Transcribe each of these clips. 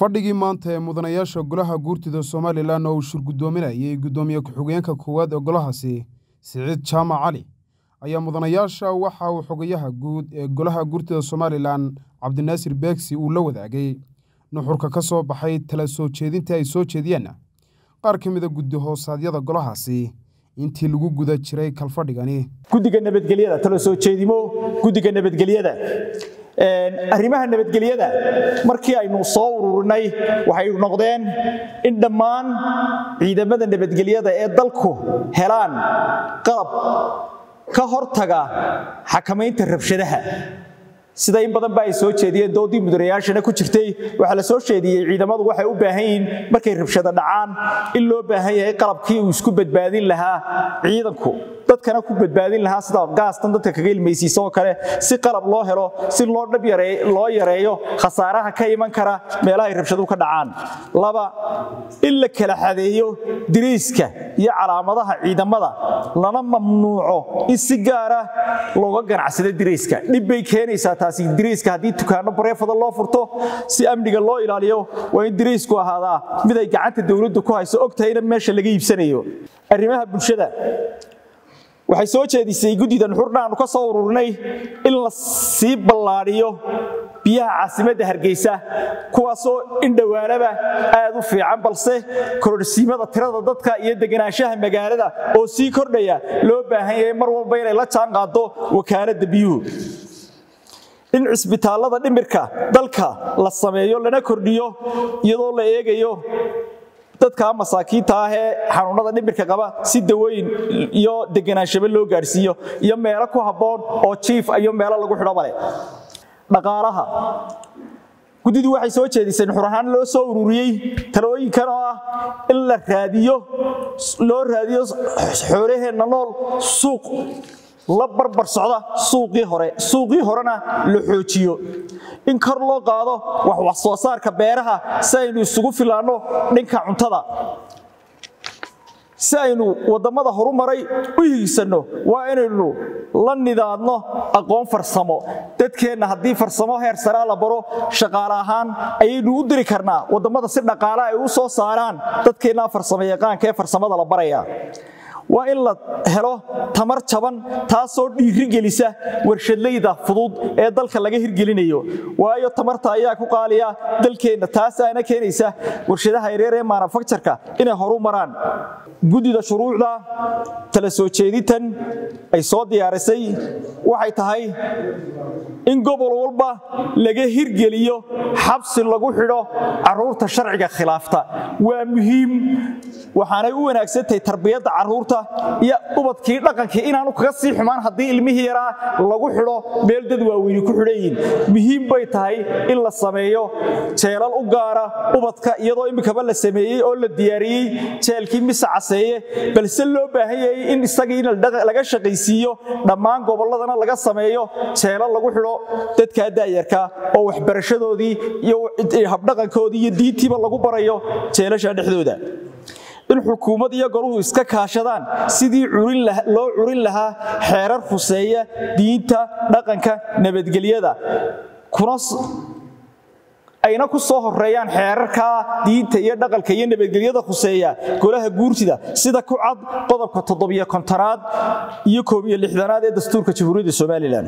fadhigii maanta ee mudanayaasha golaha guurtida somalilan oo uu shirgudoominayay guddoomiye ku-xigeenka koowaad ee golahaasi siciid jaamac cali ayaa mudanayaasha waxa uu xogayaha guud ee golaha guurtida somalilan cabdinaasir beegsi uu la wadaagay nuxurka ka soo baxay tala soo jeedinta ay soo jeediyeen qaar ka mida guddi hoosaadyada golahaasi intii lagu guda jiray kalfadhigani guddiga nabadgelyada talo soo jeedimo guddiga nabadgelyada arrimaha nabadgelyada markii aynu soo ururinay waxay noqdeen in dhammaan ciidamada nabadgelyada ee dalku helaan qalab ka hortaga xakamaynta rabshadaha sida in badan ba ay soo jeediyeen doodii mudanayaashana ku jirtay waxaa la soo jeediyey ciidamadu waxay u baahan yihiin markay rabshado dhacaan in loo baahan yahay qalabkii uu isku badbaadin lahaa ciidanku dadkana ku badbaadin lahaa sida gaastan dadka kaga ilmaysiisa oo kale si qalab loo helo si loo dhab loo yareeyo khasaaraha ka iman kara meelaha ay rabshadu ka dhacaan laba in la kala xadeeyo diriiska iyo calaamadaha ciidamada lana mamnuuco in si gaara looga ganacsado diriiska dhib bay keenaysaa taasi diriiska haddii dukaano bareefada loo furto si amniga loo ilaaliyo waa in diriisku ahaadaa mid ay gacanta dowladdu ku hayso ogtahayna meesha laga iibsanayo arrimaha bulshada waxay soo jeedisay guddida nuxurna aanu ka soo ururinay in la sii ballaadhiyo biyaha caasimadda hargeysa kuwaasoo indhowaanaba aad u fiican balse kororsiimada tirada dadka iyo deganaanshaha magaalada oo sii kordhaya loo baahan yahay mar walba inay la jaan qaado wakaaladda biyuhu in cisbitaallada dhimirka dalka la sameeyo lana kordhiyo iyadoo la eegayo dadka masaakiinta ah ee xanuunada dhimirka qaba si dawooyin iyo deganaanshabe loo gaadhsiiyo iyo meelo ku habboon oo jiif iyo meelo lagu xidho male dhaqaalaha guddidu waxay soo jeedisay nuxur ahaan loo soo ururiyey talooyinkan oo ah in la raadiyo loo raadiyo xoolaheenna nool suuq la barbar socda suuqii hore suuqii horena la xoojiyo in kor loo qaado wax wax soo saarka beeraha si aynu isugu filaanno dhinka cuntada si aynu waddamada horumaray u hiigsanno waa inaynu la nidaadno aqoon farsamo dadkeenna haddii farsamo heer saraa la baro shaqaale ahaan ayaynu u diri karnaa waddamada si dhaqaale ay u soo saaraan dadkeennaa farsamo yaqaanka ee farsamada la baraya waa in la helo tamar jaban taasoo dhiirigelisa warshadlayda fudud ee dalka laga hirgelinayo waayo tamarta ayaa ku qaaliya dalkeenna taasaana keenaysa warshadaha yareer ee maanufakjarka inay horu maraan guddida shuruucda tala soo jeedintan ay soo diyaarisay waxay tahay in gobol walba laga hirgeliyo xabsi lagu xidho caruurta sharciga khilaafta waa muhiim waxaanay u wanaagsantahay tarbiyadda caruurta iyo ubadkii dhaqankii inaanu kaga sii xumaan haddii ilmihii yaraa lagu xidho meel dad waaweyni ku xidhayiin muhiim bay tahay in la sameeyo jeelal u gaara ubadka iyadoo iminkaba la sameeyey oo la diyaariyey jeelkii mise caseeye balse loo baahan yahay in isagiina laga shaqaysiiyo dhammaan gobolladana laga sameeyo jeelal lagu xidho dadkaa daayarka oo waxbarashadoodii iyo habdhaqankoodii iyo diintiiba lagu barayo jeelasha dhexdooda in xukuumad iyo goruhu iska kaashadaan sidii loo curin lahaa xeerar huseeya diinta dhaqanka nabadgelyada ayna ku soo horeeyaan xeerarka diinta iyo dhaqanka iyo nabadgelyada khuseeya golaha guurtida sida ku cad qodobka toddobiyo kontonaad iyo koob iyo lixdanaad ee dastuurka jamhuuriyadda somalilan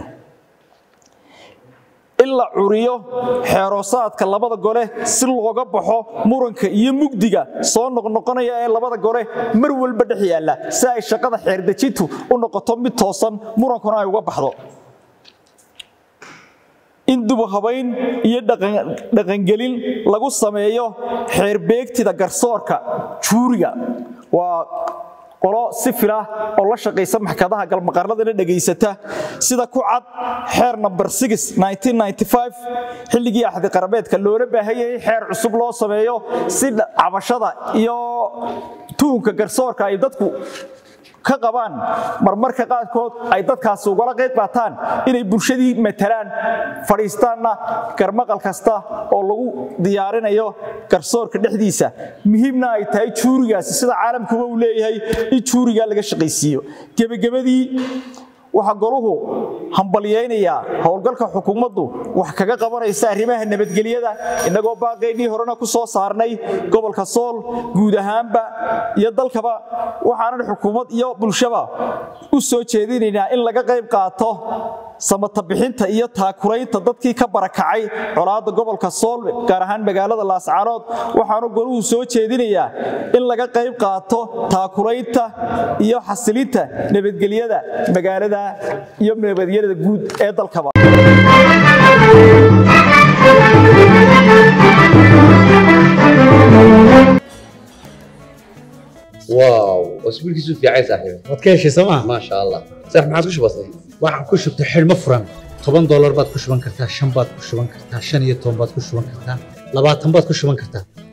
in la curiyo xeeroosaadka labada gole si looga baxo muranka iyo mugdiga soo noqnoqonaya ee labada gole mar walba dhex yaalla si ay shaqada xeerdejintu u noqoto mid toosan murankuna ay uga baxdo in dubuhabayn iyo dhaqangelin lagu sameeyo xeerbeegtida garsoorka juuriga waa qolo si filah oo la shaqaysa maxkadaha galmaqarladana dhegaysata sida ku cad xeer number xilligii axdi qarabeedka loola baahan yahay xeer cusub loo sameeyo si cabashada iyo tuunka garsoorka ay dadku ka qabaan marmarka qaarkood ay dadkaasi ugala qayb qaataan inay bulshadii matalaan fadhiistaanna garmaqal kasta oo lagu diyaarinayo garsoorka dhexdiisa muhiimna ay tahay juurigaasi sida caalamkuba uu leeyahay in juurigaa laga shaqaysiiyo gebagabadii waxaa goluhu hambalyaynayaa howlgalka xukuumaddu wax kaga qabanaysa arrimaha nabadgelyada innagoo baaqaynii horena ku soo saarnay gobolka sool guud ahaanba iyo dalkaba waxaanan xukuumad iyo bulshaba u soo jeedinaynaa in laga qayb qaato samata bixinta iyo taakuraynta dadkii ka barakacay colaadda gobolka sool gaar ahaan magaalada laascaanood waxaanu goluhu soo jeedinayaa in laga qayb qaato taakuraynta iyo xasilinta nabadgelyada magaalada iyo nabadgelyada guud ee dalkaba واو اسبوعك في عايز صاحبي waad ka heshay sooma ما شاء الله صح ما عادش بسيط waxaan ku shubtay xidhmo furan toban doolar baad ku shuban kartaa shan baad ku shuban kartaa shan iyo toban baad ku shuban kartaa labaatan baad ku shuban kartaa